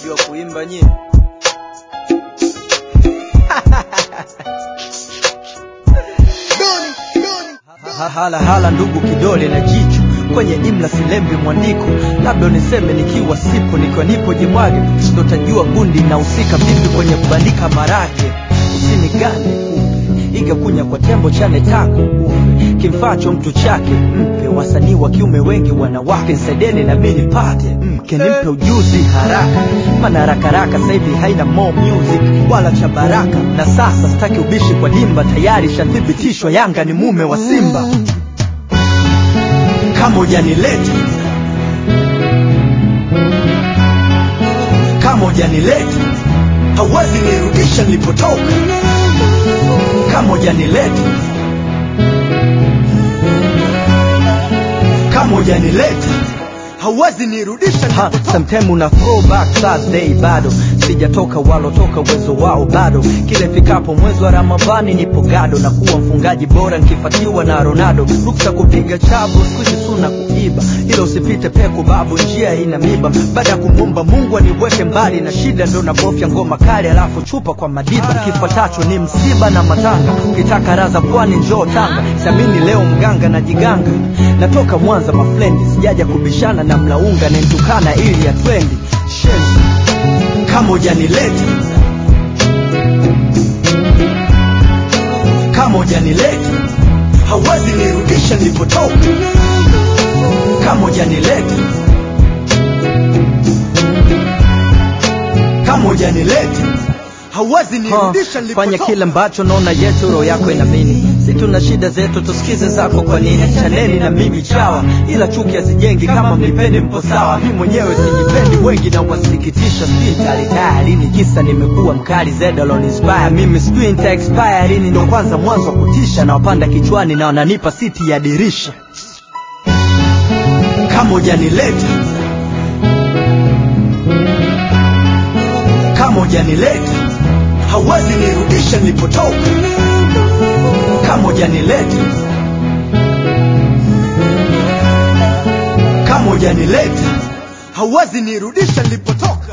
mnajua kuimba nyie Ha- hala hala ndugu kidole na jicho kwenye imla silembi mwandiko labda niseme nikiwa sipo nikiwa nipo jimwage ndo tajua gundi nahusika vipi kwenye kubandika marage usinigane upe iga kunya kwa tembo chane tako ufe kimfacho mtu chake mpe wasanii wa kiume wengi wanawake nsaideni na mi nipate mke nimpe ujuzi haraka mana harakaraka sahivi haina more music wala cha baraka na sasa sitaki ubishi kwa dimba tayari shathibitishwa yanga ni mume wa simba kama ujanileta kama ujanileta hauwezi nirudisha nilipotoka kama ujanileta kama ujanileta hauwezi nirudisha nilipotoka sometime una throwback Thursday bado sijatoka walotoka uwezo wao bado kile fikapo mwezi wa ramadhani nipo gado na kuwa mfungaji bora nkifatiwa na ronaldo ruksa kupiga chabo skuizi suna kuiba ila usipite peku babu njia ina miba baada ya kumwomba mungu aniweke mbali na shida ndo nabofya ngoma kali alafu chupa kwa madiba kifuatacho ni msiba na matanga ukitaka raza pwani njoo tanga siamini leo mganga na jiganga natoka mwanza mafrendi sijaja kubishana na mlaunga nentukana ili ya twendi shenzi kama ujanileta kama ujanileta hauwezi nirudisha nilipotoka kama ujanileta kama ujanileta hauwezi nirudisha fanya nilipotoka kile ambacho naona yetu roho yako inamini si tuna shida zetu tusikize zako kwa nini chaneni na mimi chawa ila chuki hazijengi kama mnipendi mpo sawa mi mwenyewe sijipendi wengi na wasikitisha sijui nitalitaa lini kisa nimekuwa mkali zedalon inspire mimi sijui nita expire lini ndo kwanza mwanzo wa kutisha na wapanda kichwani na wananipa siti ya dirisha kama ujanileta kama ujanileta hauwezi nirudisha nilipotoka kama ujanileta kama ujanileta hauwezi nirudisha nilipotoka